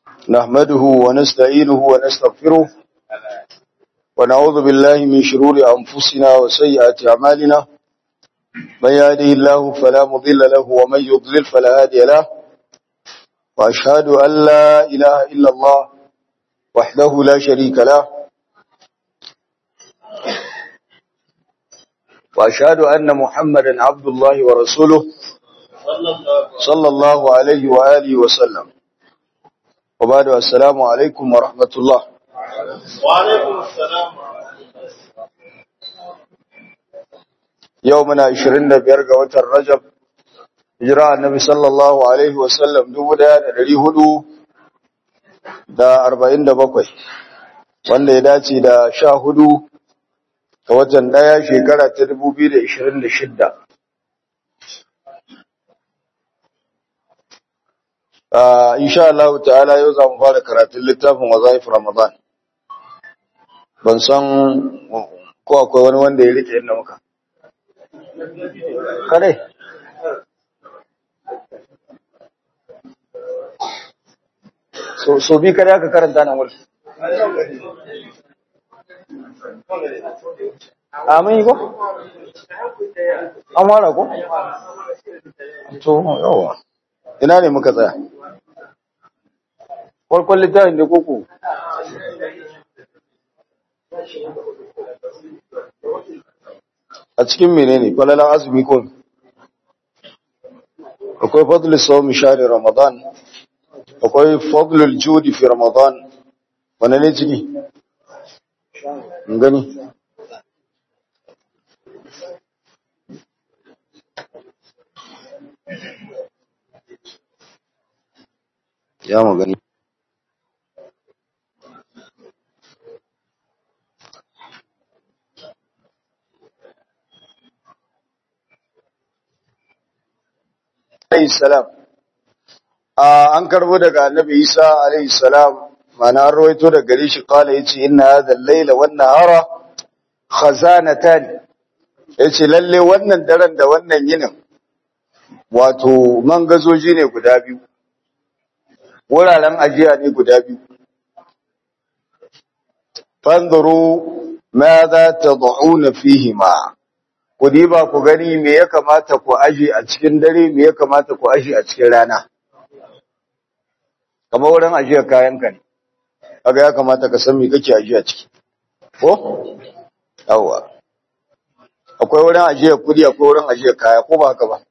نحمده ونستعينه ونستغفره ونعوذ بالله من شرور أنفسنا وسيئات أعمالنا من يهده الله فلا مضل له ومن يضلل فلا هادي له وأشهد أن لا إله إلا الله وحده لا شريك له وأشهد أن محمدا عبد الله ورسوله صلى الله عليه وآله وسلم وبعد السلام عليكم ورحمة الله وعليكم السلام يومنا 25 ga watan Rajab hijira annabi sallallahu alaihi wasallam 1447 wanda ya dace da 14 ga watan daya shekara ta 2026 Uh, insha Allah ta'ala yau za mu fara karatun littafin wazaif Ramadan. Ban san ko akwai wani wanda ya rike inda muka. Kare. So, so bi kare aka karanta nan wuri. Amin ko? An wara ko? To, yawa. Ina ne muka tsaya? farkon littafin da koko a cikin menene falalan azumi ko akwai fadlul sawmi shahri ramadan akwai fadlul judi fi ramadan wannan ne ciki gani ya mu gani alayhi salam an karbo daga annabi Isa alayhi salam mana an rawaito daga gare shi kala yace inna hadha al-layla wan nahara khazanatan yace lalle wannan daren da wannan yinin wato mangazoji ne guda biyu wuraren ajiya ne guda biyu fanzuru madha tad'una fihima ku diba ku gani me ya kamata ku aje a cikin dare me ya kamata ku aje a cikin rana kamar wurin ajiyar kayan ka ne kaga ya kamata ka san me kake ajiya ciki ko yawa akwai wurin ajiyar kudi akwai wurin ajiyar kaya ko ba haka ba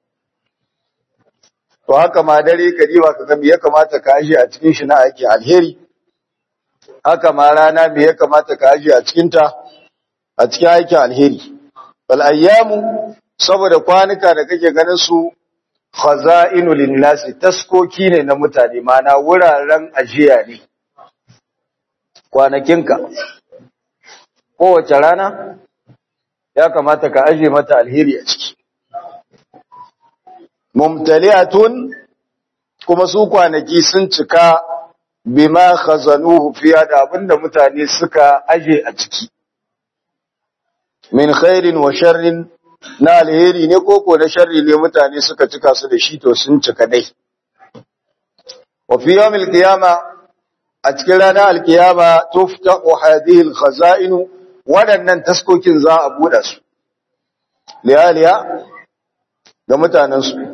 to haka ma dare ka diba ka ga me ya kamata ka aje a cikin shi na aiki alheri haka ma rana me ya kamata ka aje a cikin ta a cikin aikin alheri bal ayyamu saboda kwanuka da kake ganin su khaza'inu linnasi taskoki ne na mutane mana wuraren ajiya ne kwanakinka kowace rana ya kamata ka aje mata alheri a ciki mumtali'atun kuma su kwanaki sun cika bima khazanuhu fiya da abinda mutane suka aje a ciki min khairin wa sharrin na alheri ne koko na sharri ne mutane suka cika su da shi to sun cika dai wa fi yawmil qiyama a cikin ranar alkiyama tuftaqu hadhihi alkhaza'in wadannan taskokin za a buɗe su liyaliya ga mutanen su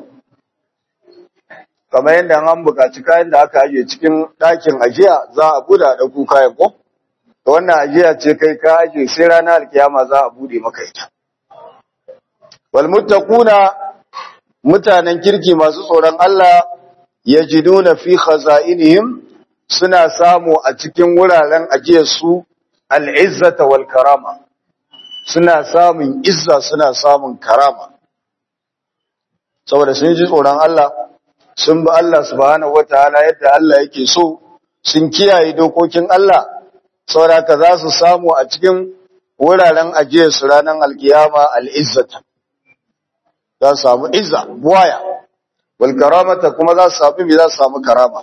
kamar yadda an buƙaci kayan da aka aje cikin ɗakin ajiya za a buɗe a ɗauko kayan ko wannan ajiya ce kai ka aje sai ranar alkiyama za a bude maka ita wal muttaquna mutanen kirki masu tsoron Allah yajiduna fi khaza'inihim suna samu a cikin wuraren ajiyar su al'izzata wal karama suna samun izza suna samun karama saboda sun ji tsoron Allah sun bi Allah subhanahu wataala yadda Allah yake so sun kiyaye dokokin Allah sauraka za su samu a cikin wuraren ajiyar su ranar alkiyama al'izzata za su samu izza buwaya wal karamata kuma za su samu mai za su samu karama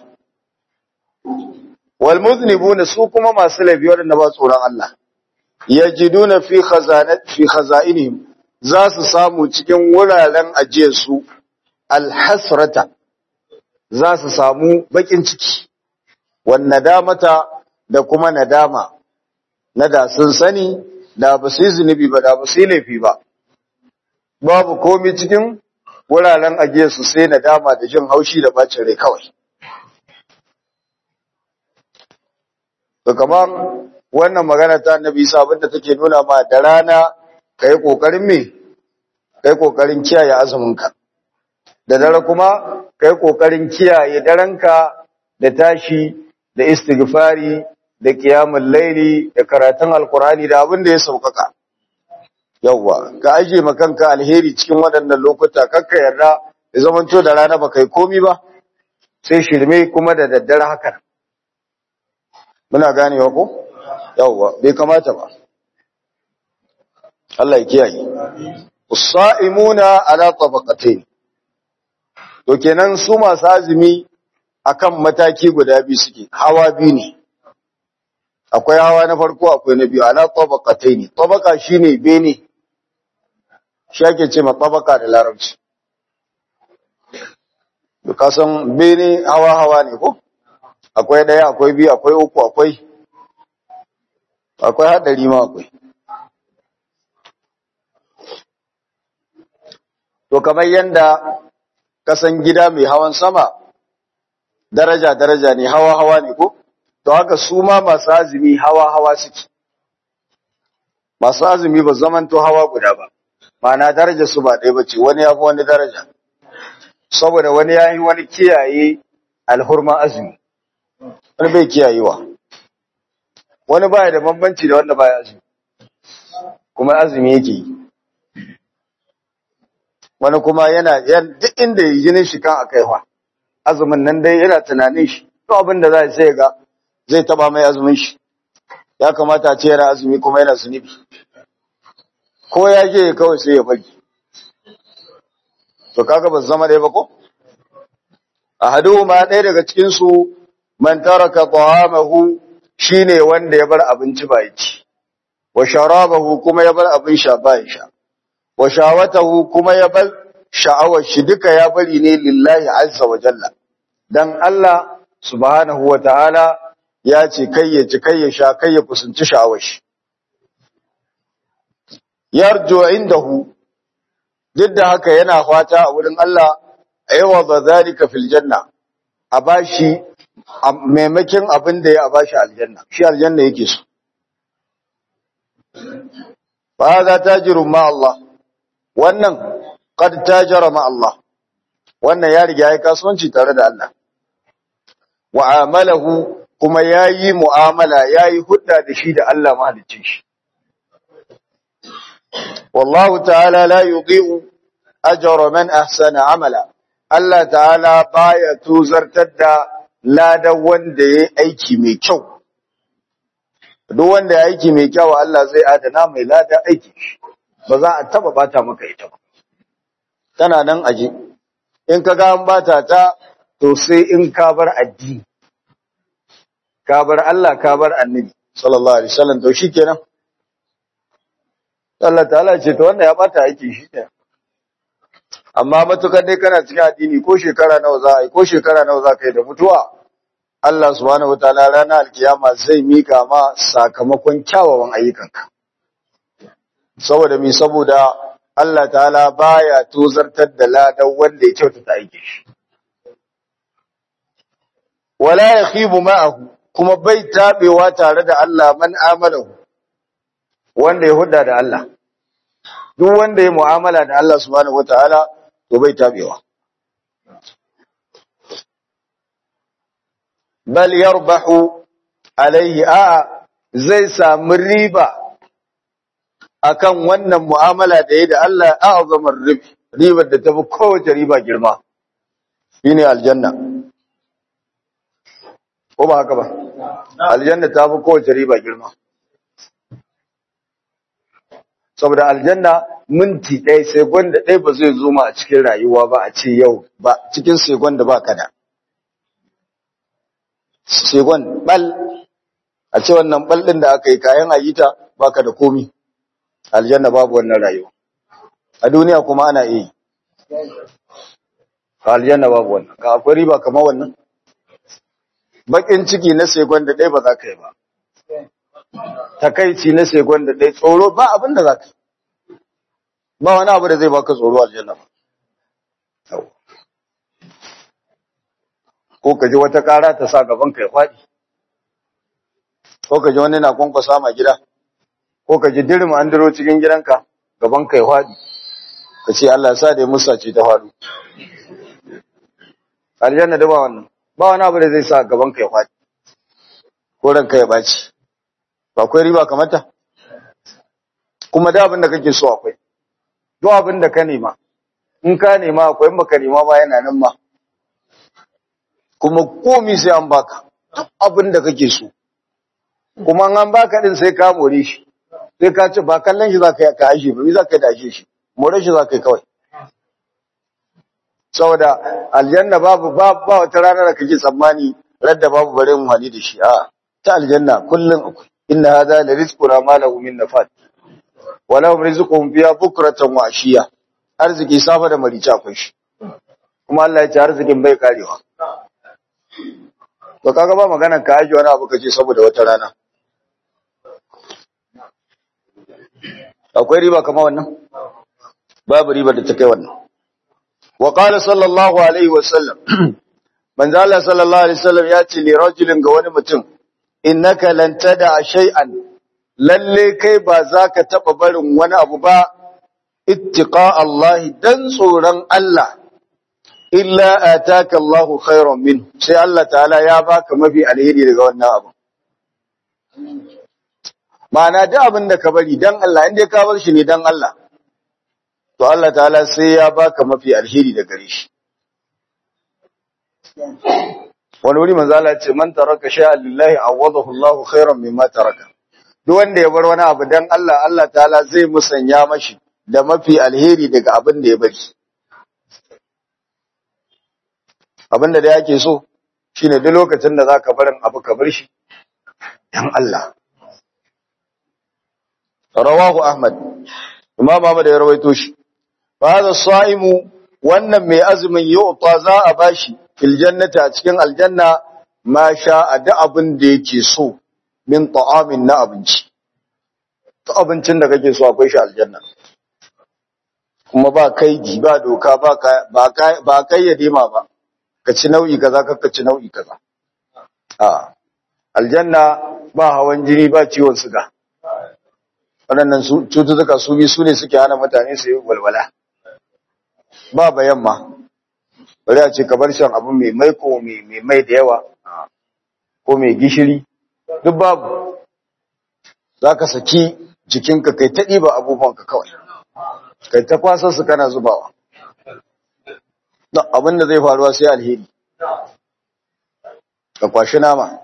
wal muznibuna su kuma masu laifi waɗanda ba tsoron Allah yajiduna fi khazanat fi khaza'inihim za su samu cikin wuraren ajiyar su alhasrata za su samu bakin ciki wan nadamata da kuma nadama na da sun sani da ba su yi zunubi ba da ba su yi laifi ba babu komai cikin wuraren ajiyarsu sai nadama da jin haushi da bacin rai kawai to kamar wannan magana ta annabi Isa abinda take nuna ma da rana kai kokarin me kai kokarin kiyaye azumin ka da dare kuma kai kokarin kiyaye daranka da tashi da istighfari da qiyamul laili da karatun alqurani da abin da ya saukaka yawa ka aje makanka alheri cikin waɗannan lokuta kakka yarda ya zamanto da rana ba kai komi ba sai shirme kuma da daddare haka muna ganewa ko yawa bai kamata ba Allah ya kiyaye usaimuna ala tabaqatayn to kenan su masu azumi akan mataki guda biyu suke hawa biyu ne akwai hawa na farko akwai na biyu ala tabaqatayn tabaqa shine bene shi ake ce ma tabaka da larabci ka san bene hawa hawa ne ko akwai daya akwai biyu akwai uku akwai akwai hadari ma akwai to kamar yanda kasan gida mai hawan sama daraja daraja ne hawa hawa ne ko to haka su ma masu azumi hawa hawa suke masu azumi ba zamanto hawa guda ba ma'ana daraja su ba ɗaya ba ce wani ya fi wani daraja saboda wani ya yi wani kiyaye alhurma azumi wani bai kiyayewa wani baya da bambanci da wanda baya azumi kuma azumi yake yi wani kuma yana duk inda yi jinin shi kan akaiwa azumin nan dai yana tunanin shi to abin da za sai ga zai taba mai azumin shi ya kamata a ce yana azumi kuma yana zunubi ko ya je kawai sai ya bari to kaga ba zama dai ba ko ahaduhuma ɗaya daga cikin su man taraka ta'amahu shine wanda ya bar abinci ba ci wa sharabahu kuma ya bar abin sha ba ya sha wa shawatahu kuma ya bar sha'awar shi duka ya bari ne lillahi azza wa jalla dan Allah subhanahu wa ta'ala ya ce kai ya ci kai ya sha kai ya kusanci sha'awar shi yarju indahu duk da haka yana fata a wurin Allah aiwa ba zalika fil janna a bashi maimakin abin da ya a bashi aljanna shi aljanna yake so fa hada tajirun ma Allah wannan qad tajara ma Allah wannan ya riga ya kasuwanci tare da Allah wa amalahu kuma yayi mu'amala yayi hudda da shi da Allah mahaliccin shi والله تعالى لا يضيء أجر من أحسن عملا الله تعالى باية توزرتر da ladan wanda ya aiki mai kyau duk wanda ya aiki mai kyau Allah zai adana mai ladan aiki ba za a taba bata maka ita ba tana nan aje in ka ga an bata ta to sai in ka bar addini ka bar Allah ka bar annabi sallallahu alaihi wasallam to shikenan Allah ta'ala ce to wanda ya bata aiki shi ne amma matukar dai kana cikin addini ko shekara nawa za a yi ko shekara nawa za ka yi da mutuwa Allah subhanahu wataala ranar alkiyama zai mika ma sakamakon kyawawan ayyukanka saboda mi saboda Allah ta'ala baya tozartar da ladan wanda ya kyautata aiki shi wala yakhibu ma'ahu kuma bai tabewa tare da Allah man amalahu wanda ya hudda da Allah duk wanda ya mu'amala da Allah subhanahu wataala to bai tabewa bal yarbahu alaihi a zai samu riba akan wannan mu'amala da yayi da Allah a'zamar ribi ribar da tafi kowace riba girma shine aljanna ko ba haka ba aljanna tafi kowace riba girma saboda aljanna minti ɗaya segon da ɗaya ba zai zo ma a cikin rayuwa ba a ce yau ba cikin segon da ba kada segon bal a ce wannan bal ɗin da aka yi kayan ayita ba ka da komi aljanna babu wannan rayuwa a duniya kuma ana iya yi aljanna babu wannan ka akwai riba kamar wannan bakin ciki na sekon da ɗaya ba za ka yi ba takaici na sekon da ɗaya tsoro ba abin da za ka yi ba wani abu da zai baka tsoro aljanna ba ko ka ji wata ƙara ta sa gaban ka ya faɗi ko ka ji wani na kwankwasa ma gida ko ka ji dirma an diro cikin gidanka gaban ka ya faɗi ka ce Allah ya sa da ya musa ce ta faɗo aljanna da ba wannan ba wani abu da zai sa gaban ka ya faɗi ko ranka ya baci ba akwai riba kamata kuma da abin da kake so akwai duk abin da ka nema in ka nema akwai in baka nema ba yana nan ma kuma komi sai an baka duk abin da kake so kuma an baka din sai ka more shi sai ka ce ba kallon shi zaka ka ashe ba me zaka da ashe shi more shi zaka kawai saboda aljanna babu ba ba wata rana da kake tsammani radda babu bare mu hali da shi a ta aljanna kullun akwai inna hadha la rizquna ma lahu min nafat wa lahum rizquhum fiha bukratan wa ashiya arziki safa da marici akwai shi kuma Allah ya ce arzikin bai karewa to kaga ba magana ka aje wani abu kace saboda wata rana akwai riba kamar wannan babu riba da ta kai wannan wa qala sallallahu alaihi wa sallam manzo Allah sallallahu alaihi wasallam ya ce li rajulin ga wani mutum innaka lan tada shay'an lalle kai ba za ka taba barin wani abu ba ittiqa Allah dan tsoron Allah illa ataka Allah khairan min sai Allah ta'ala ya baka mafi alheri daga wannan abu ma'ana da abin da ka bari dan Allah inda ka bar shi ne dan Allah to Allah ta'ala sai ya baka mafi alheri da gare shi wani wuri manzo Allah ce man taraka shay'an lillahi awadahu Allahu khairan mimma taraka duk wanda ya bar wani abu dan Allah Allah ta'ala zai musanya mashi da mafi alheri daga abin da ya bari abin da yake so shine duk lokacin da zaka barin abu ka bar shi dan Allah rawahu ahmad imam ahmad ya rawaito shi fa hada saimu wannan mai azumin yu'ta za a bashi fil jannati a cikin aljanna ma sha da abin da yake so min ta'amin na abinci to abincin da kake so akwai shi aljanna kuma ba kaidi ba doka ba ba ba kayyade ma ba ka ci nau'i kaza ka ci nau'i kaza a aljanna ba hawan jini ba ciwon suga waɗannan cututtuka su bi su ne suke hana mutane su yi walwala ba bayan ma bari a ce ka bar shan abu mai mai ko mai mai da yawa ko mai gishiri duk babu za ka saki jikinka kai ta ɗiba abubuwanka kawai kai ta kwasar su kana zubawa abin da zai faruwa sai alheri ka kwashi nama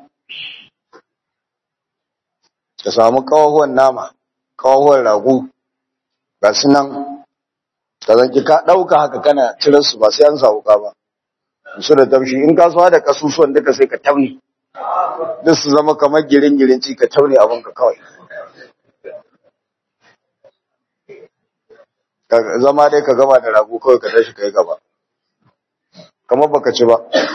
ka samu kawahuwan nama kawahuwan rago ga su nan ka zanki ka ɗauka haka kana cirar su ba sai an samu ka ba su da taushi in ka so da kasusuwan duka sai ka tauni duk su zama kamar girin-girin ci ka tauni abinka kawai zama dai ka gama da rago kawai ka tashi ka yi gaba kamar baka ci ba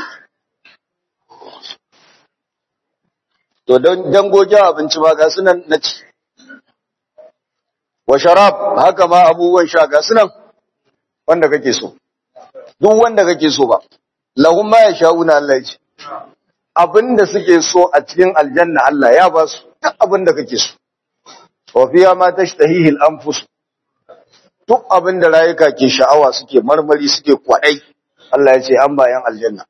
to dangogin abinci ba ga sunan na ci wa sharab haka ma abubuwan sha ga sunan wanda kake so duk wanda kake so ba lahum ma yasha'una Allah ce abinda suke so a cikin aljanna Allah ya ba su duk abinda kake so wa fiya ma tashtahihi al-anfus duk abinda rayuka ke sha'awa suke marmari suke kwadai Allah ya ce an bayan aljanna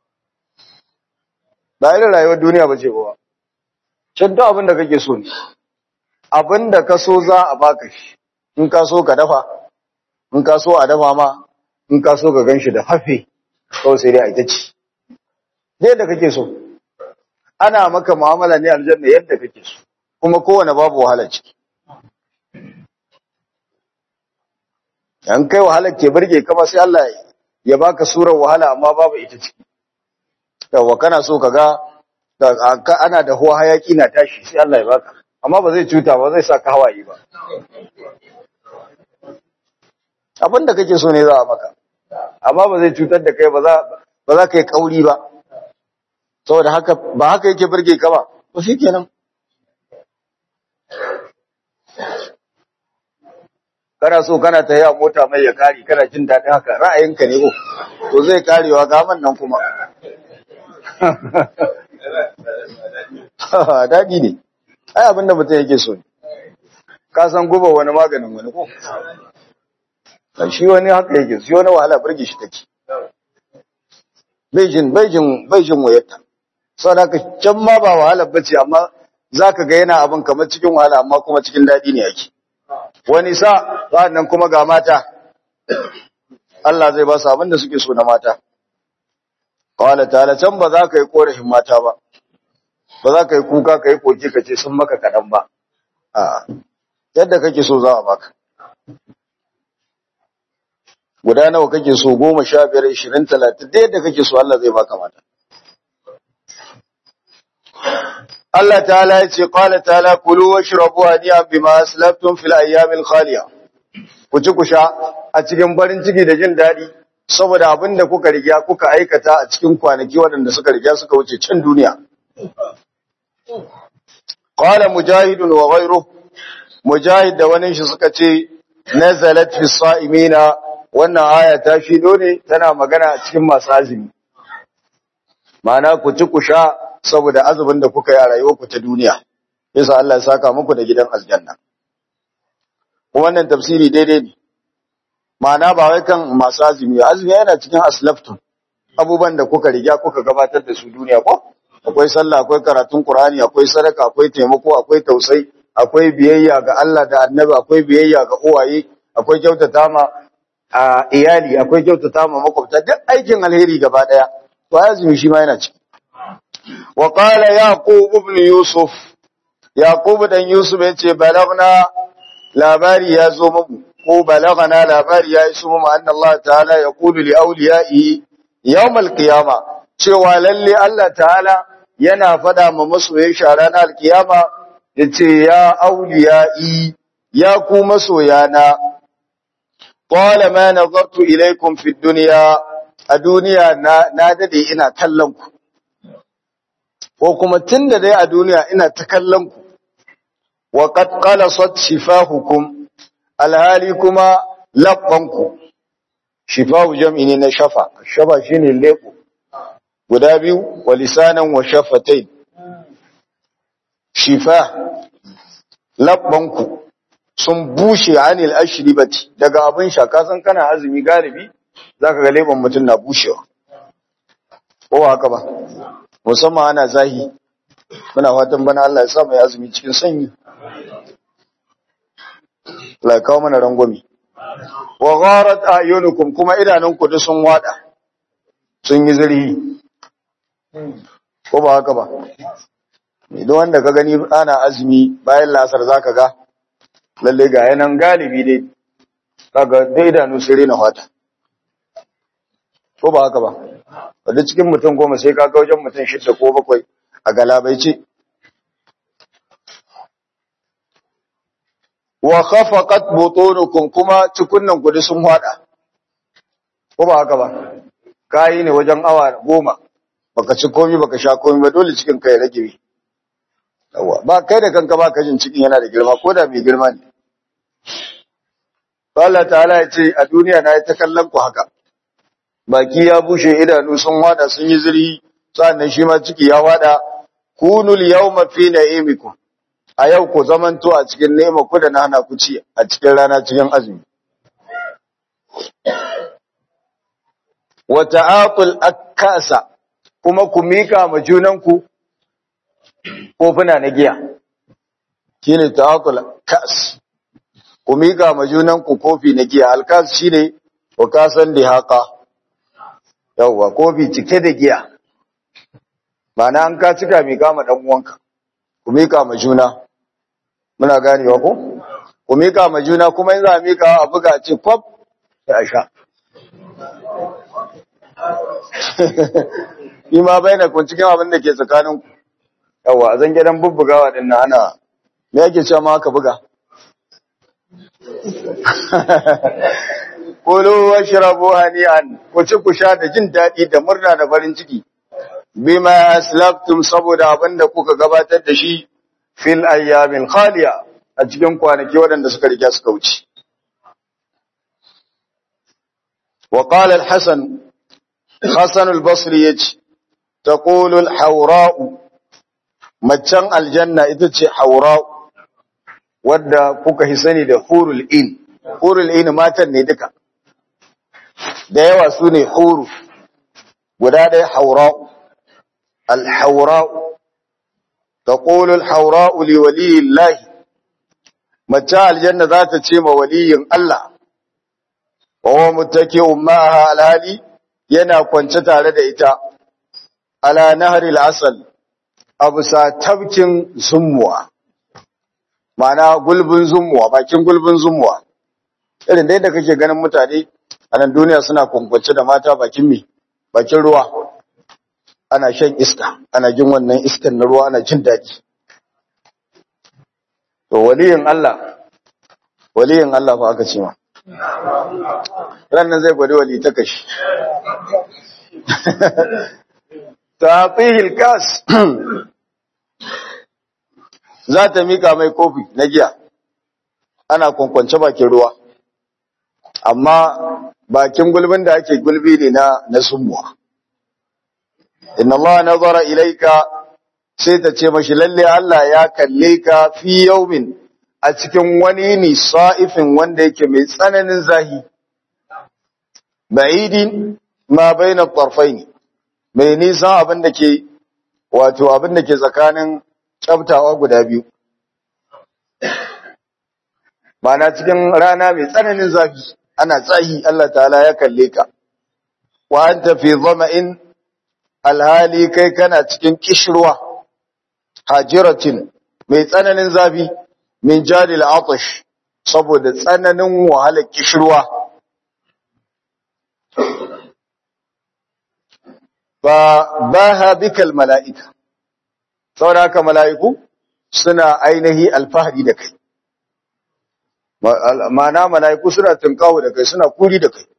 ba irin rayuwar duniya ba ce ba can duk abinda kake so ne abinda ka so za a baka shi in ka so ka dafa in ka so a dafa ma in ka so ka ganshi da hafe kawai sai dai a ita ci yadda kake so ana maka mu'amala ne aljanna yadda kake so kuma kowane babu wahala ciki an kai wahalar ke burge kama sai Allah ya baka surar wahala amma babu ita ciki yawa kana so ka ga ana da huwa hayaki na tashi sai Allah ya baka amma ba zai cuta ba zai sa ka hawaye ba abin da kake so ne za a maka amma ba zai cutar da kai ba za ba za ka yi kauri ba saboda haka ba haka yake burge ka ba to shikenan kana so kana ta yi a mota mai ya kare kana jin daɗin haka ra'ayinka ne ko to zai karewa gaman nan kuma daɗi ne ai abinda mutum yake so ne ka san guba wani maganin wani ko shi wani haka yake shi wani wahala burge shi take Beijing Beijing Beijing wayarta saboda haka can ma ba wahala bace amma zaka ga yana abin kamar cikin wahala amma kuma cikin daɗi ne yake wani sa nan kuma ga mata Allah zai ba su abin da suke so na mata qala ta'ala can ba za ka yi korafin mata ba ba za ka yi kuka ka yi koke ka ce sun maka kaɗan ba a yadda kake so za a baka guda nawa kake so goma sha biyar ishirin talatin da yadda kake so Allah zai baka mata Allah ta'ala ya ce qala ta'ala kulu washrabu haniyan bima aslaftum fil ayyamil khaliya ku ci ku sha a cikin farin ciki da jin daɗi saboda abin da kuka riga kuka aikata a cikin kwanaki waɗanda suka riga suka wuce can duniya qala mujahidun wa ghayruhu mujahid da wani shi suka ce nazalat fi sa'imina wannan aya ta shido ne tana magana a cikin masu azumi ma'ana ku ci ku sha saboda azumin da kuka yi a rayuwarku ta duniya yasa Allah ya saka muku da gidan aljanna wannan tafsiri daidai ne ma'ana ba wai kan masu azumi azumi yana cikin aslaftun abubuwan da kuka riga kuka gabatar da su duniya ko akwai sallah akwai karatun qur'ani akwai sadaka akwai taimako akwai tausayi akwai biyayya ga Allah da annabi akwai biyayya ga uwaye akwai kyautata ma a iyali akwai kyautata ma makwabta duk aikin alheri gaba daya to azumi shi ma yana ciki wa qala yaqub ibn yusuf yaqub dan yusuf yace balagna labari ya zo mu ko balagana labari ya iso mu anna Allah ta'ala yaqulu li awliyaihi yawm al-qiyama cewa lalle Allah ta'ala yana fada ma masoyan shi ranar al-qiyama yace ya awliyai ya ku masoyana qala ma nazartu ilaykum fi dunya a duniya na na dade ina kallon ku ko kuma tunda dai a duniya ina ta kallon ku wa qad qalasat shifahukum alhali kuma labbanku shifahu jam'i ne na shafa shafa shine leko guda biyu wa lisanan wa shafatain shifa labbanku sun bushe anil ashribati daga abin shaka san kana azumi galibi zaka ga leban mutum na bushewa ko haka ba musamman ana zahi muna fatan bana Allah ya sa mai azumi cikin sanyi la kawo mana rangwami wa gharat ayunukum kuma idanunku duk sun wada sun yi zurhi ko ba haka ba idan wanda ka gani ana azumi bayan lasar zaka ga lalle ga yanan galibi dai kaga dai idanu sai rena wata ko ba haka ba wadda cikin mutum goma sai ka ga wajen mutum shidda ko bakwai a galabaice wa khafaqat butunukum kuma cikunnan ku sun hada ko ba haka ba kai ne wajen awa goma baka ci komai baka sha komai ba dole cikin kai rage yawa ba kai da kanka ba ka jin cikin yana da girma ko da mai girma ne Allah ta'ala ya ce a duniya na yi ta kallon ku haka baki ya bushe idanu sun wada sun yi zirhi sannan shi ma ciki ya wada kunul yawma fi na'imikum a yau ku zamanto a cikin nema ku da na hana ku ci a cikin rana cikin azumi. Wa ta'atul akasa kuma ku mika ma junanku kofuna na giya. Shine ta'atul kas. Ku mika ma junanku kofi na giya. Alkas shine ku kasan da haka. Yawwa kofi cike da giya. Ma'ana an ka cika mika ma dan uwanka. Ku mika ma juna. muna ganewa ko ku mika ma juna kuma in za a mika a buga ce kwab sai a sha yi ma bai na kun cikin abin da ke tsakanin yawa a zan gidan bubbugawa din na ana me yake cewa ma aka buga Kulu wa shirabu hani'an ku ci ku sha da jin daɗi da murna da farin ciki bima aslaftum saboda abinda kuka gabatar da shi fil ayyamin khaliya a cikin kwanaki waɗanda suka riga suka wuce wa qala al-hasan hasan al-basri yace taqulu al-hawra'u maccan aljanna ita ce hawra'u wadda kuka hi sani da hurul in hurul in matan ne duka da yawa su ne huru guda ɗaya haura'u alhaura'u ta ƙolul haura'u li waliyin lahi mace aljanna za ta ce ma waliyin Allah wa mutake ummaha alhali yana kwance tare da ita ala naharil asal a bisa tabkin zummuwa ma'ana gulbin zummuwa bakin gulbin zummuwa irin dai da kake ganin mutane a nan duniya suna kwankwace da mata bakin mi bakin ruwa ana shan iska ana jin wannan iskan na ruwa ana jin daɗi to waliyin Allah waliyin Allah fa aka ce ma ranan zai gwada wali ta kashi tafihil kas za ta mika mai kofi na giya ana kwankwance bakin ruwa amma bakin gulbin da ake gulbi ne na na sumuwa inna Allah nazara ilaika sai ta ce mashi lalle Allah ya kalle ka fi yaumin a cikin wani ni sa'ifin wanda yake mai tsananin zahi ba'idin ma baina tarfaini mai nisan abin da ke wato abin da ke tsakanin tsaftawa guda biyu Ma'ana cikin rana mai tsananin zafi ana tsahi Allah ta'ala ya kalle ka wa anta fi dhama'in alhali kai kana cikin kishruwa hajiratin mai tsananin zafi min jadil atash saboda tsananin wahalar kishruwa ba baha bikal mala'ika saboda haka mala'iku suna ainihi alfahari da kai ma'ana mala'iku suna tunkawo da kai suna kuri da kai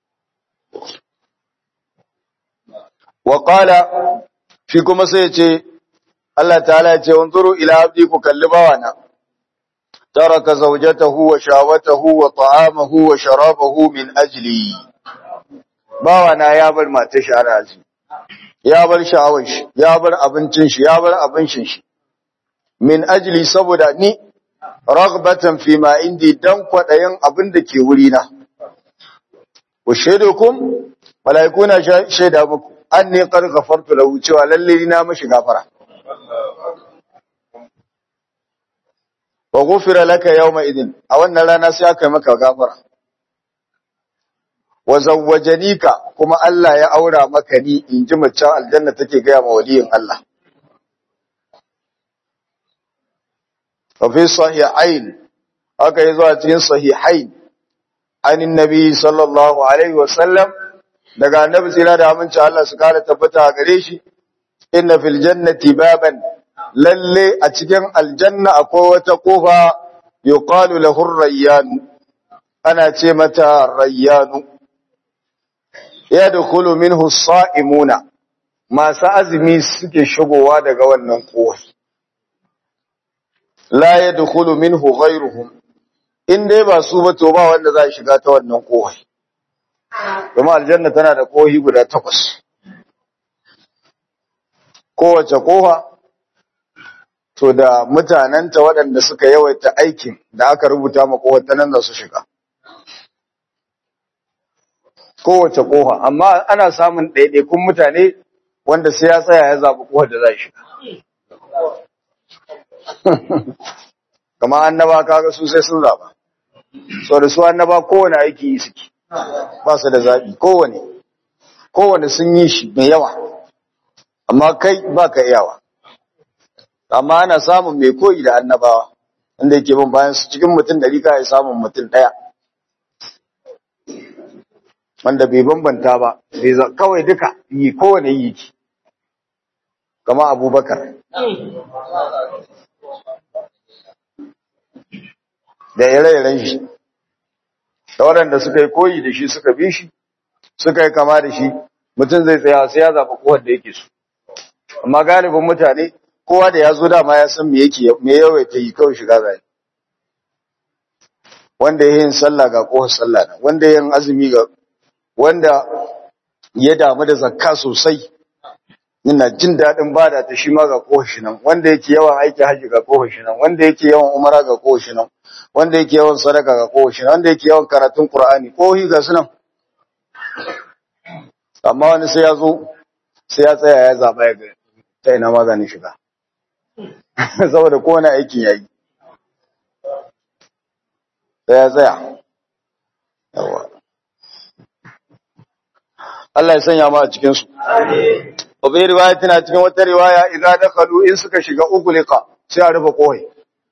wa qala fi kuma sai ce Allah ta'ala ya ce wanzuru ila abdi ku kalli bawana taraka zawjatahu wa shawatahu wa ta'amahu wa sharabahu min ajli bawana ya bar matar shi arazi ya bar sha'awar shi ya bar abincin shi ya bar abincin shi min ajli saboda ni ragbatan fi ma indi dan kwadayin abin da ke wuri na ku shaidukum malaikuna shaida muku anni qad ghafartu lahu cewa lalle na mashi gafara wa ghufira laka yawma idin a wannan rana sai aka yi maka gafara wa zawwajanika kuma Allah ya aura maka ni inji mace aljanna take ga ma waliyin Allah وفي صحيحين haka yazo a cikin sahihain anin nabi sallallahu alaihi wasallam daga annabi tsira da aminci Allah su kare tabbata a gare shi inna fil jannati baban lalle a cikin aljanna akwai wata kofa yuqalu lahu rayyan ana ce mata rayyanu yadkhulu minhu as-sa'imuna masu azumi suke shigowa daga wannan kofa la yadkhulu minhu ghayruhum in dai ba su ba to ba wanda za shiga ta wannan kohai kuma aljanna tana da kohi guda takwas kowace koha to da mutanenta waɗanda suka yawaita aikin da aka rubuta ma kohar ta nan da su shiga kowace koha amma ana samun ɗaiɗaikun mutane wanda sai ya tsaya ya zaɓi kohar da za shiga kama annaba kaga su sai sun zaba so da su annaba kowane aiki yi suke ba su da zabi kowane kowane sun yi shi mai yawa amma kai ba ka iyawa amma ana samun mai koyi da annabawa inda yake bin bayan su cikin mutum da rika ya samun mutum ɗaya wanda bai bambanta ba bai kawai duka yi kowane yi ki kama abubakar da ire-iren shi da waɗanda suka yi koyi da shi suka bi shi suka yi kama da shi mutum zai tsaya sai ya zaɓi kowar da yake su amma galibin mutane kowa da ya zo dama ya san me yake me yawaita yi kawai shiga zai wanda ya yin sallah ga kohar sallah nan wanda ya yin azumi ga wanda ya damu da zakka sosai yana jin daɗin bada ta shi ma ga kohar shi nan wanda yake yawan aiki haji ga kohar shi nan wanda yake yawan umara ga kohar shi nan wanda yake yawan sadaka ga kohar shi nan wanda yake yawan karatun qur'ani kohi ga sunan amma wani sai ya zo sai ya tsaya ya zaba ya ga ta ina maganin shiga saboda kowane aikin yayi sai ya tsaya yawa Allah ya sanya mu a cikin su amin bai riwaya tana cikin wata riwaya idza dakhalu in suka shiga ughliqa sai a rufe kohai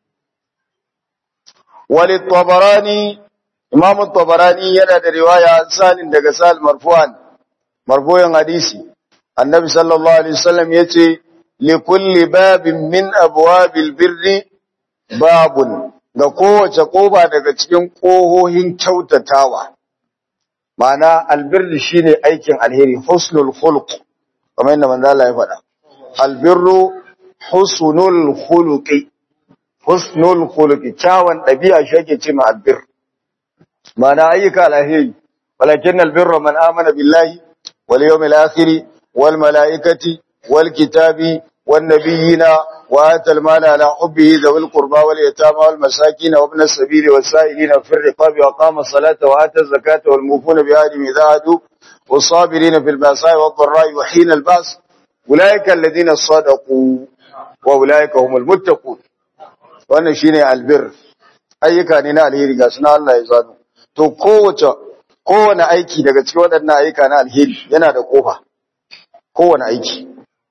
wal tabarani imam tabarani yana da riwaya sanin daga sal marfu'an marfu'in hadisi annabi sallallahu alaihi wasallam yace li kulli babin min abwabil birri babun ga kowace koba daga cikin kohohin kyautatawa ma'ana albirri shine aikin alheri husnul khuluq kamar yadda manzo Allah ya faɗa albirru husnul khuluqi husnul khuluqi kyawun dabi'a shi ake ce ma albir ma'ana ayyuka alheri walakin albirru man amana billahi wal yawmil akhir wal malaikati wal kitabi wan nabiyina وآتى المال على حبه ذوي القربى واليتامى والمساكين وابن السبيل والسائلين في الرقاب وأقام الصلاة وآتى الزكاة والموفون بعهدهم إذا عهدوا والصابرين في البأساء والضراء وحين البأس أولئك الذين صدقوا وأولئك هم المتقون wannan shine albir ayyuka ne na alheri ga suna Allah ya zano to kowace kowane aiki daga cikin waɗannan ayyuka na alheri yana da kofa kowane aiki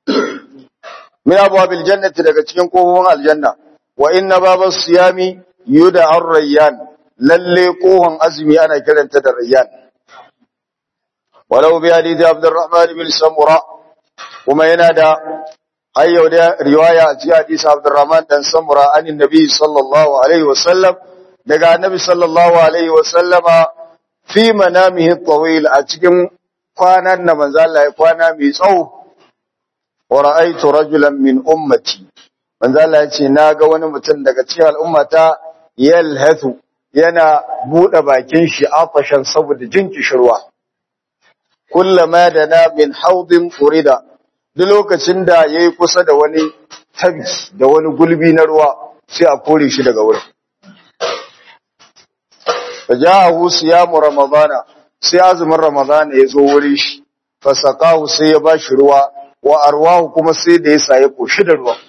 min abwabil jannati daga cikin kofofin aljanna wa inna babas siyami yuda ar-rayyan lalle kohon azumi ana kiranta da rayyan walau bi hadith abdurrahman bin samura kuma yana da hayyau da riwaya a cikin hadisi abdurrahman dan samura anin nabi sallallahu alaihi wasallam daga annabi sallallahu alaihi wasallama fi manamihi tawil a cikin kwanan na manzo Allah ya kwana mai tsawo wa ra'aytu rajulan min ummati manzo Allah ya ce naga wani mutum daga cikin al'ummata yalhathu yana bude bakin shi afashan saboda jin kishirwa kullama dana min haudin furida duk lokacin da yayi kusa da wani tabi da wani gulbi na ruwa sai a kore shi daga wurin fajahu siyamu ramadana sai azumin ramadana ya zo wurin shi fasaqahu sai ya bashi ruwa wa arwahu kuma sai da ya saye koshi da ruwa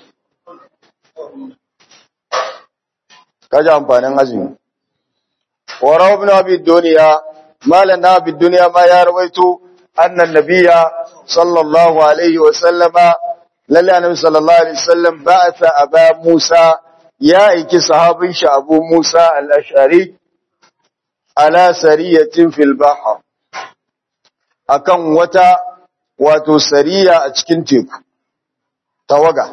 kaji amfanin azumi wa rawu ibn abi dunya malan na abi dunya ma ya rawaito annan nabiyya sallallahu alaihi wa sallama lalle annabi sallallahu alaihi wasallam ba'atha aba musa ya aiki sahabin shi abu musa al-ash'ari ala sariyatin fil bahr akan wata wato sariya a cikin teku tawaga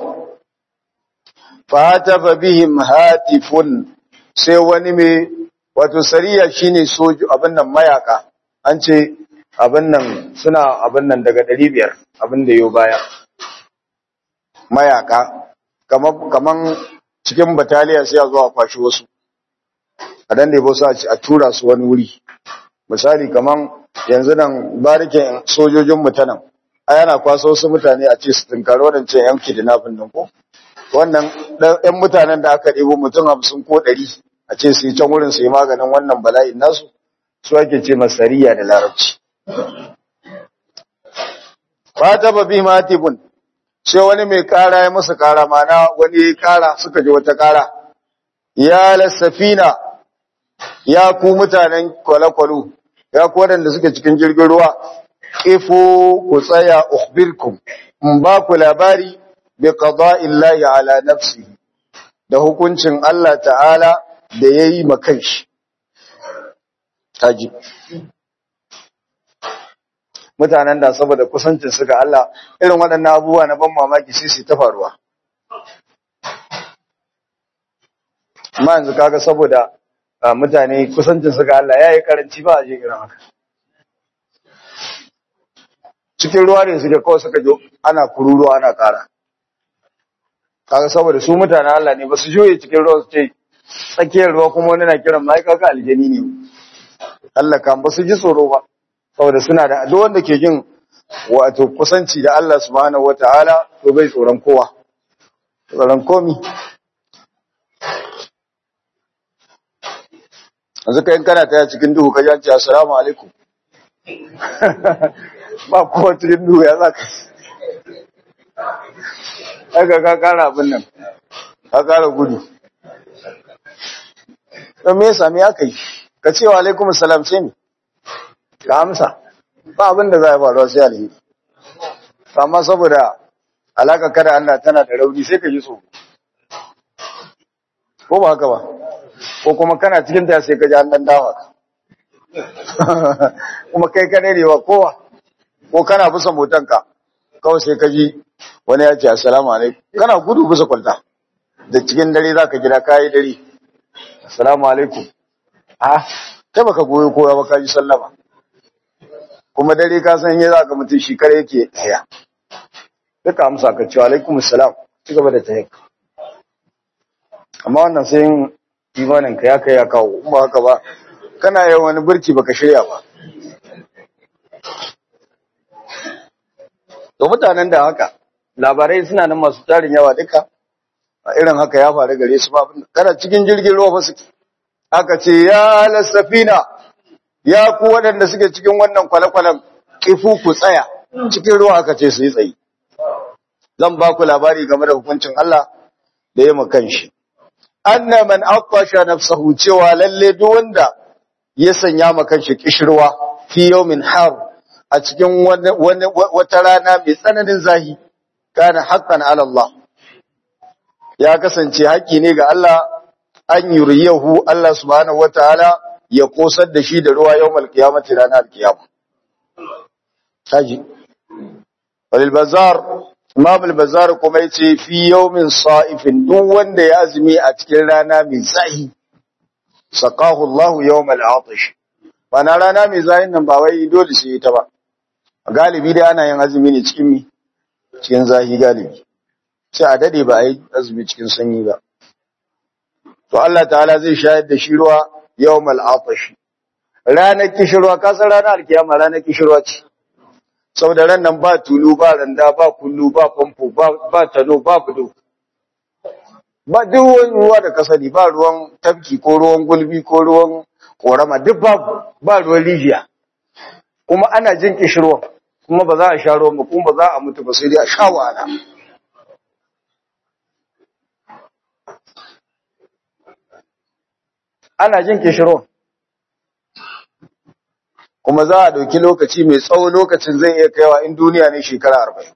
fatafa bihim hatifun sai wani mai wato sariya shine soju abin nan mayaka an ce abin nan suna abin nan daga 500 abin da yau baya mayaka kaman kaman cikin bataliya sai a zo a kwashi wasu a dan da su a tura su wani wuri misali kaman yanzu nan barikin sojojin mutanen a yana kwaso wasu mutane a ce su tunkari wadancan yan kidnapping din ko wannan ɗan mutanen da aka ɗebo mutum hamsin ko ɗari a ce su yi can wurin su yi maganin wannan bala'in nasu su ake ce masariya da larabci fata ba bi matibun sai wani mai kara ya musu kara mana wani kara suka ji wata kara ya lasafina ya ku mutanen kwale-kwalo ya ku waɗanda suke cikin jirgin ruwa ifo ku tsaya ukhbirkum in ba ku labari bi qada'illahi ala nafsihi da hukuncin Allah ta'ala da yayi makan shi taji mutanen da saboda kusancin su ga Allah irin waɗannan abubuwa na ban mamaki sai su ta faruwa amma yanzu kaga saboda mutane kusancin su ga Allah yayi karanci ba a je irin haka cikin ruwa ne suke kawai suka jo ana kururuwa ana ƙara kaga saboda su mutanen Allah ne ba su joye cikin ruwa su ce tsakiyar ruwa kuma wani na kiran mai kaka aljani ne Allah kan ba su ji tsoro ba saboda suna da duk wanda ke jin wato kusanci da Allah subhanahu wataala to bai tsoron kowa tsoron komi yanzu kai kana taya cikin duhu ka ji assalamu alaikum ba kowa cikin duhu ya zaka aka ka kara abin nan ka kara gudu don me yasa me aka yi ka ce wa alaikum salam sai ne ka amsa ba abin da za a faruwa sai alheri amma saboda alaka kada Allah tana da rauni sai ka ji tsoro ko ba haka ba ko kuma kana cikin ta sai ka ji an dan dawa ka kuma kai ka ne wa kowa ko kana bisa motanka kawai sai ka ji wani ya ce assalamu alaikum kana gudu bisa kwalta da cikin dare zaka gida kai dare assalamu alaikum ah kai baka goyo kowa ba ka ji sallama kuma dare ka san yayin zaka mutum shi kare yake tsaya duka amsa ka ce alaikum assalam ci gaba da tayyaka amma wannan sai imanin ka ya kai ya kawo in ba haka ba kana yin wani burki baka shirya ba to mutanen da haka labarai suna nan masu tarin yawa duka a irin haka ya faru gare su ba kana cikin jirgin ruwa ba suke aka ce ya lasafina ya ku waɗanda suke cikin wannan kwale-kwalen kifu ku tsaya cikin ruwa aka ce su yi tsayi zan ba ku labari game da hukuncin Allah da ya makan shi anna man aqasha nafsahu cewa lalle duk wanda ya sanya makan shi kishirwa fi yawmin har a cikin wata rana mai tsananin zahi kana haqqan ala Allah ya kasance haƙi ne ga Allah an yuriyahu Allah subhanahu wataala ya kosar da shi da ruwa yawmal qiyamati ranar kiyama kaji walil bazar Imam al-Bazzar kuma yace fi yawmin sa'ifin duk wanda ya azumi a cikin rana mai zahi saqahu Allah yawm al-'atash bana rana mai zahin nan ba wai dole sai ita ba galibi dai ana yin azumi ne cikin mi cikin zahi galibi sai a dade ba ai azumi cikin sanyi ba to Allah ta'ala zai shayar da shi ruwa yawm al-'atash ranar kishirwa kasar ranar alkiyama ranar kishirwa ce saboda ran nan ba tulu ba randa ba kullu ba famfo ba tano ba budo ba duk wani ruwa da kasani ba ruwan tafki ko ruwan gulbi ko ruwan korama duk ba ba ruwan rijiya kuma ana jin kishirwa kuma ba za a sha ruwan ba kuma ba za a mutu ba sai dai a sha wahala ana jin kishirwa kuma za a ɗauki lokaci mai tsawo lokacin zai iya kaiwa in duniya ne shekara arba'in.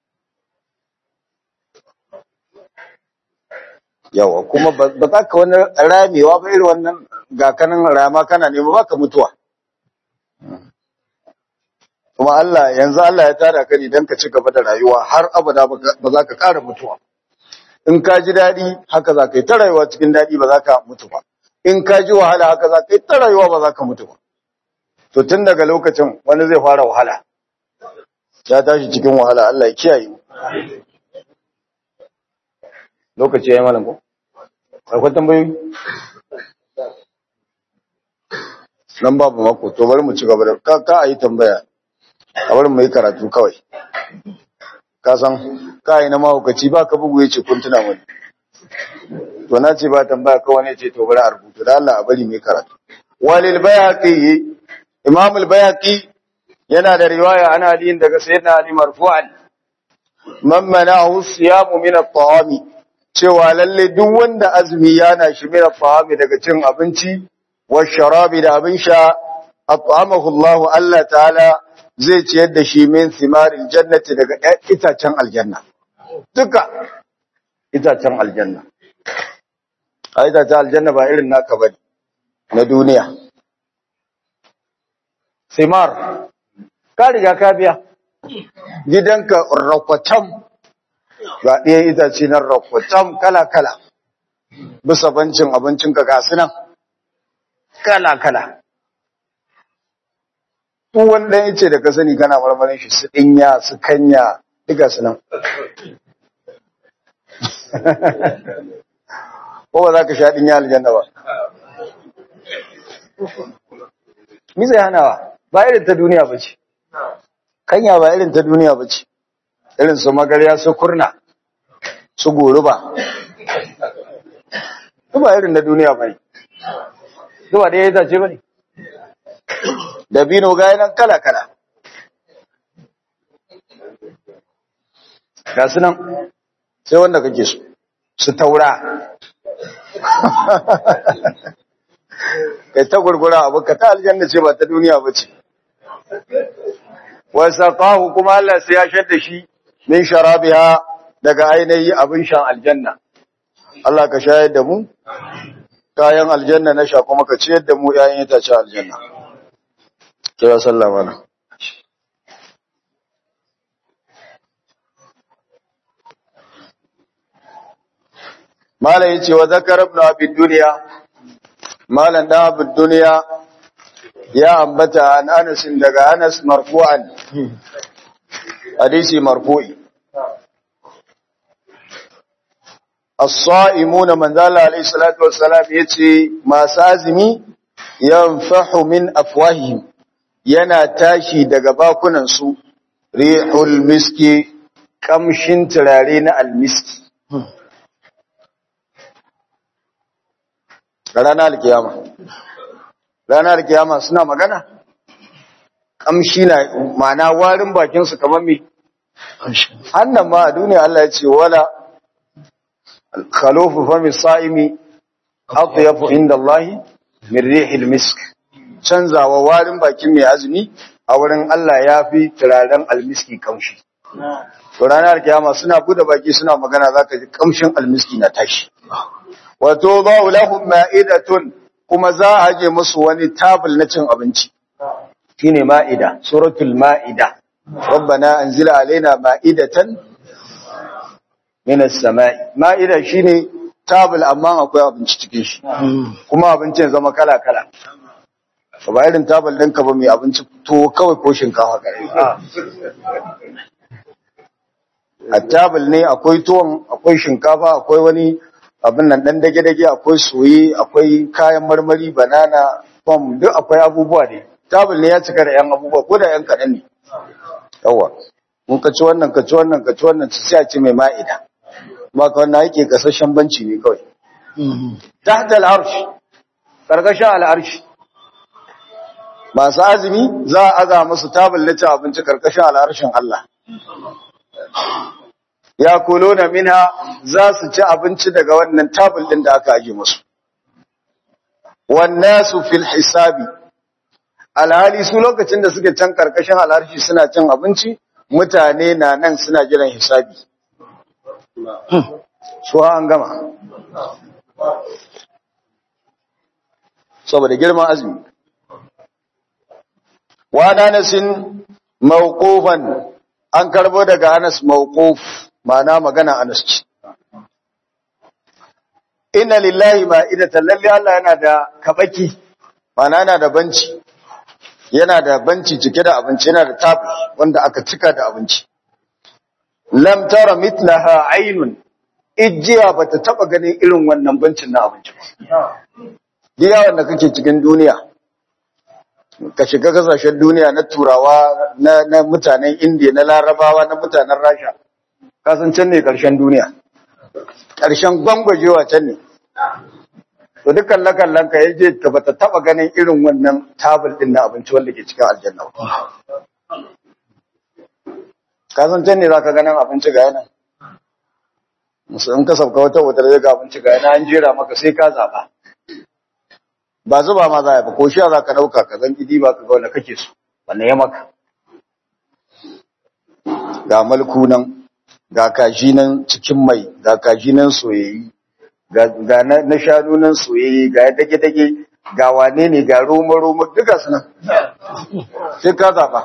Yawa, kuma ba za ka wani ramewa ba irin wannan gakanin rama kana nema ba ka mutuwa. Kuma Allah, yanzu Allah ya tara ka ne don ka ci gaba da rayuwa har abada ba za ka ƙara mutuwa. In ka ji daɗi, haka za ka yi ta rayuwa cikin daɗi ba za ka mutu ba. In ka ji wahala, haka za ka yi ta rayuwa ba za ka mutu ba. to tun daga lokacin wani zai fara wahala ya tashi cikin wahala Allah ya kiyaye mu lokaci yayi malam ko akwai tambayoyi nan babu mako to bari mu ci gaba da ka ka ayi tambaya a bari mu yi karatu kawai ka san ka yi na mahaukaci ba ka bugu yace kun tuna wani to na ce ba tambaya kawai ne ce to bari a rubuta da Allah a bari mu yi karatu walil bayaqi Imam al-Bayhaqi yana da riwaya ana Ali daga Sayyidina Ali marfu'an man mana'ahu siyamu min at-ta'ami cewa lalle duk wanda azumi yana shi min at-ta'ami daga cin abinci wa sharabi da abin sha at'amahu Allah Allah ta'ala zai ciyar da shi min simaril jannati daga itacen aljanna duka itacen aljanna a itacen aljanna ba irin naka bane na duniya simar ka riga ka biya gidanka rakwatam ga ɗaya itace na rakwatam kala-kala bisa bancin abincinka ga nan kala-kala duk wanda ya ce da ka sani kana marmarin shi su dinya su kanya duka su nan ko ba za ka sha dinya aljanna ba mi zai hanawa ba irin ta duniya ba ce kanya ba irin ta duniya ba ce irin su magarya su kurna su goruba su ba irin na duniya ba ne su ba da ya zace ba ne dabino ga yanan kala-kala ga su nan sai wanda kake su su taura kai ta gurgura abu ka ta aljanna ce ba ta duniya ba ce wasaqahu kuma Allah sai ya shadda shi min sharabiha daga ainihi abin shan aljanna Allah ka shayar da mu kayan aljanna na sha kuma ka ciyar da mu ƴaƴan itace aljanna kira sallama na Malam yace wa zakar ibn abi dunya Malam da abi dunya ya ambata an Anas daga Anas marfu'an hadisi marfu'i as-sa'imuna man zalla alayhi salatu wassalam yace masu azumi yanfahu min afwahihim yana tashi daga bakunan su rihul miski kamshin turare na almiski ranar alkiyama ranar alkiyama suna magana kamshi na ma'ana warin bakinsu kamar me hannan ma a duniya Allah ya ce wala khalofu fami sa'imi atyafu inda Allah min rihil misk canzawa warin bakin mai azumi a wurin Allah ya fi turaren almiski kamshi to ranar kiyama suna bude baki suna magana zaka ji kamshin almiski na tashi wato ba'u lahum ma'idatun kuma za a je musu wani tabul na cin abinci shine ma'ida suratul ma'ida rabbana anzila alaina ma'idatan minas sama'i ma'ida shine tabul amma akwai abinci cikin shi kuma abincin zama kala kala ba irin tabul ɗinka ba mai abinci to kawai ko shinkafa kare a tabul ne akwai tuwon akwai shinkafa akwai wani abin nan dan dage-dage akwai soye akwai kayan marmari banana pom duk akwai abubuwa ne tabul ne ya cika da yan abubuwa ko da yan kaɗan ne yawa mun ka ci wannan ka ci wannan ka ci wannan sai a ci mai ma'ida ba ka wannan yake kasashen banci ne kawai tahta al-arsh karkashin al-arsh masu azumi za a aza musu tabul na ci abinci karkashin al-arshin Allah ya kulo na minha za su ci abinci daga wannan tabul din da aka aje musu wannasu fil hisabi alhali su lokacin da suke can karkashin alharshi suna cin abinci mutane na nan suna jiran hisabi su an gama saboda girman azumi wa nanasin mawqufan an karbo daga Anas mawquf ma'ana magana Anas ce inna lillahi ma'idatan lalle Allah yana da kabaki ma'ana yana da banci yana da banci cike da abinci yana da tabi wanda aka cika da abinci lam tara mithlaha aynun ijiya bata taba ganin irin wannan bancin na abinci ba diya wanda kake cikin duniya ka shiga kasashen duniya na turawa na, na mutanen indiya na larabawa na mutanen rasha kasan can ne karshen duniya karshen gwangwajewa can ne to dukkan lakan ka ya je ta bata taba ganin irin wannan tabul din na abinci wanda ke cikin aljanna kasan can ne zaka ganin abinci ga yana musulun ka sauka wata wata da ga abinci ga yana an jera maka sai ka zaba ba zuba ma za a yi ba ko sha za ka ɗauka ka zan gidi ba ka ga wanda kake so wanda ya maka ga malku nan ga kaji nan cikin mai ga kaji nan soyayyi ga na shanu nan soyayyi ga dage-dage ga wane ne ga roma-roma duka su nan sai ka zaɓa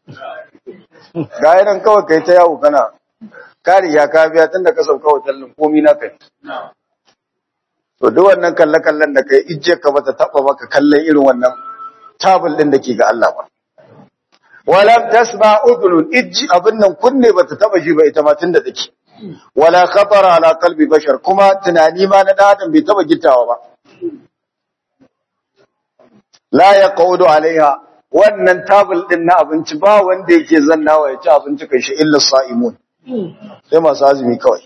ga yanan kawai kai ta yawo kana kari ya ka biya tun da ka sauka hotel komi na kai To duk wannan kalle-kallen da kai ijje ka bata taba maka kallon irin wannan tabul din da ke ga Allah ba. walam tasma udhun ijji abin nan kunne bata taba ji ba ita ma tunda take wala khatara ala qalbi bashar kuma tunani ma na dan adam bai taba gittawa ba la yaqudu alaiha wannan tabul din na abinci ba wanda yake zannawa ya ci abinci kai shi illa sa'imun sai masu azumi kawai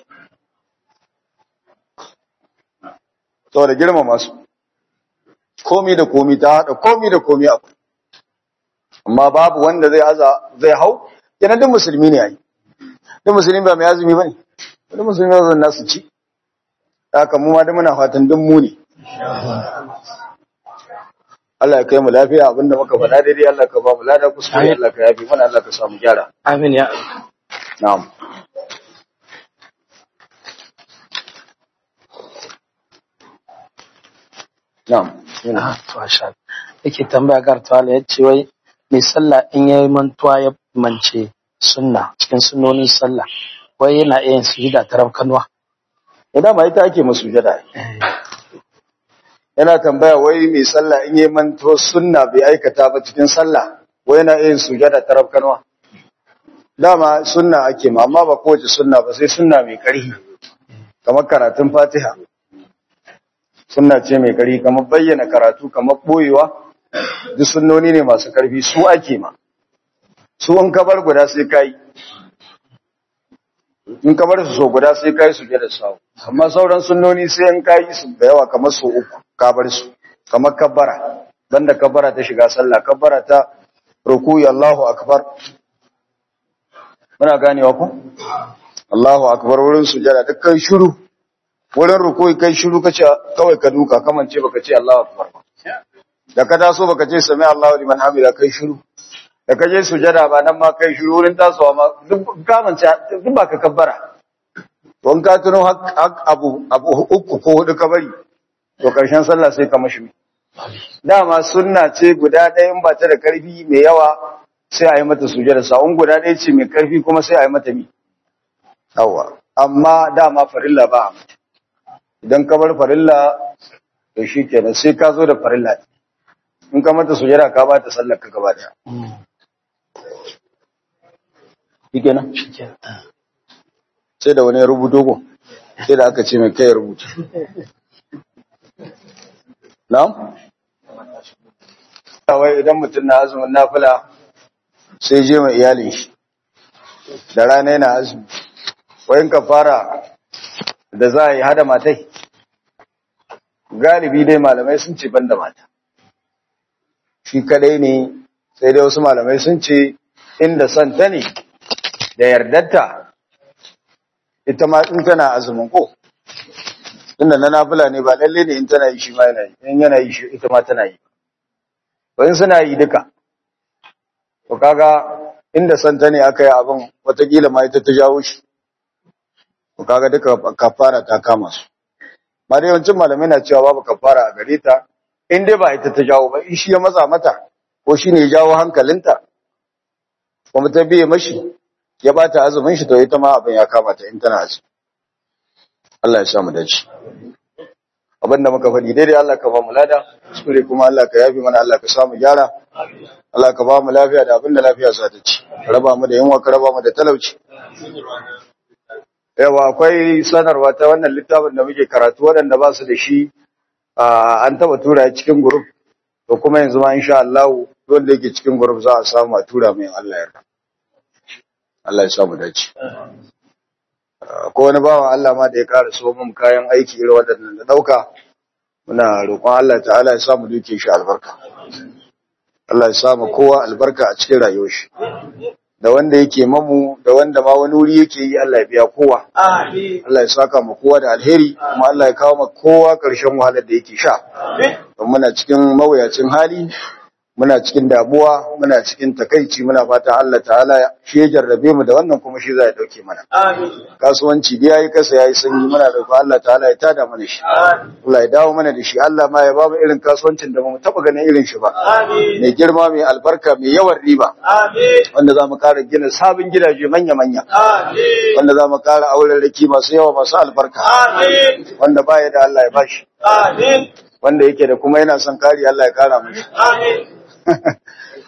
saboda girmama su komi da komi ta haɗa komi da komi abu amma babu wanda zai aza zai hau yana duk musulmi ne yayi duk musulmi ba mai azumi bane duk musulmi ba zan nasu ci haka mu ma da muna fatan duk mu ne Allah ya kai mu lafiya abinda muka faɗa daidai Allah ka ba mu lada kuskure Allah ka yafi mana Allah ka samu gyara Amin ya na'am na'am Ah, to asha. Yake tambaya gar tawala ya ce wai mai sallah in ya yi mantuwa ya mance sunna cikin sunnonin sallah wai yana iya yin sujuda ta rabkanwa. idan ma ita ake masujada yana tambaya wai mai sallah in yi manto sunna bai aikata ba cikin sallah wai yana yin sujada ta rabkanwa dama sunna ake ma amma ba kowace sunna ba sai sunna mai ƙarfi kamar karatun fatiha sunna ce mai ƙarfi kamar bayyana karatu kamar ɓoyewa duk sunnoni ne masu ƙarfi su ake ma su in ka bar guda sai ka yi in ka bar su so guda sai ka yi su da sawu amma sauran sunnoni sai in ka yi su da yawa kamar so uku ka bar su kamar kabbara banda kabbara ta shiga sallah kabbara ta rukuyi Allahu akbar muna ganewa ku Allahu akbar wurin sujada duk kai shiru wurin rukuyi kai shiru kace kawai ka duka kamance baka ce Allahu akbar ba da ka taso baka ce sami Allahu liman hamida kai shiru da ka je sujada ba nan ma kai shiru wurin tasowa ma duk kamance duk ba ka kabbara don ka tuno hak abu abu uku ko hudu ka bari to karshen sallah sai ka mashi dama sunna ce guda ɗaya in ba ta da karfi mai yawa sai a yi mata sujada sa'un guda ɗaya ce mai karfi kuma sai a yi mata mi yawa amma dama farilla ba a mata idan ka bar farilla to shi kenan sai ka zo da farilla in ka mata sujada ka ba ta sallar ka gaba daya shi kenan sai da wani ya rubuto ko sai da aka ce mai kai ya rubuta na'am wai idan mutum na azumin nafila sai je mai iyalin shi da rana yana azumi wayin ka fara da za a yi hada matai galibi dai malamai sun ce ban da mata shi kadai ne sai dai wasu malamai sun ce inda son ta ne da yardarta ita ma in tana azumin ko inda na nafila ne ba lalle ne in tana yi shi ma yana yi in yana yi shi ita ma tana yi in suna yi duka to kaga inda son ta ne aka yi abin watakila ma ita ta jawo shi to kaga duka kafara ta kama su ma da yawancin malamai na cewa babu kafara a gare ta in dai ba ita ta jawo ba in shi ya matsa mata ko shi ne ya jawo hankalinta kuma ta biye mashi ya bata azumin shi to ita ma abin ya kama ta in tana azumi Allah ya samu dace abin da muka faɗi daidai Allah ka ba mu lada kuskure kuma Allah ka yafi mana Allah ka samu gyara Allah ka ba mu lafiya da abin da lafiya za ta ci raba mu da yunwa ka raba mu da talauci yawa akwai sanarwa ta wannan littafin da muke karatu waɗanda ba su da shi an taba tura cikin group to kuma yanzu ma insha Allah wanda yake cikin group za a samu a tura mai Allah ya Allah ya samu dace ko wani bawan Allah ma da ya ƙara so mun kayan aiki irin waɗannan da ɗauka muna roƙon Allah ta'ala ya samu duke shi albarka Allah ya samu kowa albarka a cikin rayuwar shi da wanda yake mamu da wanda ma wani wuri yake yi Allah ya biya kowa Allah ya saka mu kowa da alheri kuma Allah ya kawo mu kowa ƙarshen wahalar da yake sha don muna cikin mawuyacin hali muna cikin damuwa muna cikin takaici muna fata Allah ta'ala shi ya jarrabe mu da wannan kuma shi za ya dauke mana kasuwanci da yayi kasa yayi sanyi muna da Allah ta'ala ya tada mana shi Allah ya dawo mana da shi Allah ma ya ba mu irin kasuwancin da mu taba ganin irin shi ba mai girma mai albarka mai yawan riba wanda za mu kara gina sabon gidaje manya manya wanda za mu kara auren raki masu yawa masu albarka wanda baya da Allah ya bashi wanda yake da kuma yana son kari Allah ya kara mashi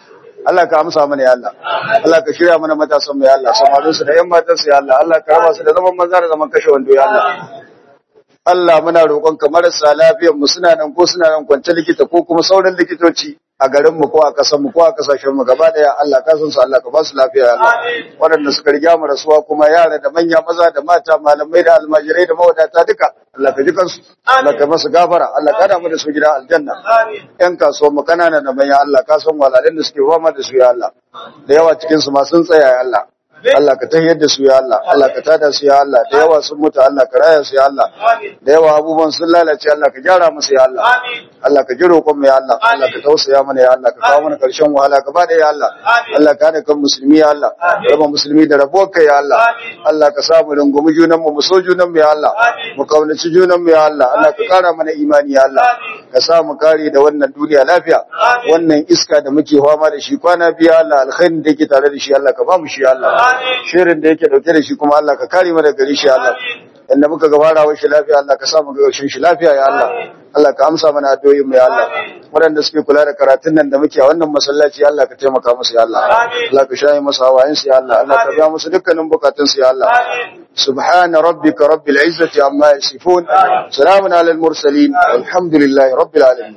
Allah ka amsa mana ya Allah Allah ka shirya mana matasan mu ya Allah samarin su da yan matan su ya Allah Allah ka raba su da zaman maza da zaman kashe wando ya Allah Allah muna roƙonka marasa lafiyar mu suna nan ko suna nan kwance likita ko kuma sauran likitoci a garin mu ko a ƙasar mu ko a ƙasashen mu gaba daya Allah ka san su Allah ka ba su lafiya ya Allah waɗanda suka riga mu rasuwa kuma yara da manya maza da mata malamai da almajirai da mawadata duka Allah ka ji kansu Allah ka masu gafara Allah ka da mu da su gidan aljanna yan kasuwa mu kanana da manya Allah ka san walalin da suke fama da su ya Allah da yawa cikin su ma sun tsaya ya Allah Allah ka tahiyar da su ya Allah Allah ka tada su ya Allah da yawa sun mutu Allah ka raya su ya Allah da yawa abubuwan sun lalace Allah ka gyara musu ya Allah Allah ka ji roƙon mu ya Allah Allah ka tausaya mana ya Allah ka kawo mana karshen wahala gaba da ya Allah Allah ka hada kan musulmi ya Allah raba musulmi da rabo kai ya Allah Allah ka samu rungumi junan mu mu so junan mu ya Allah mu kaunaci junan mu ya Allah Allah ka kara mana imani ya Allah ka sa mu kare da wannan duniya lafiya wannan iska da muke fama da shi kwana biya Allah alkhairin da yake tare da shi Allah ka ba mu shi ya Allah shirin da yake dauke da shi kuma Allah ka kare mu daga gari shi Allah inda muka gabara wa shi lafiya Allah ka sa mu ga shi lafiya ya Allah Allah ka amsa mana addu'o'in mu ya Allah waɗanda suke kula da karatun nan da muke a wannan masallaci Allah ka taimaka musu ya Allah Allah ka shayi musu hawayen su ya Allah Allah ka biya musu dukkanin bukatun su ya Allah subhana rabbika rabbil izzati amma yasifun salamun alal mursalin alhamdulillahi rabbil alamin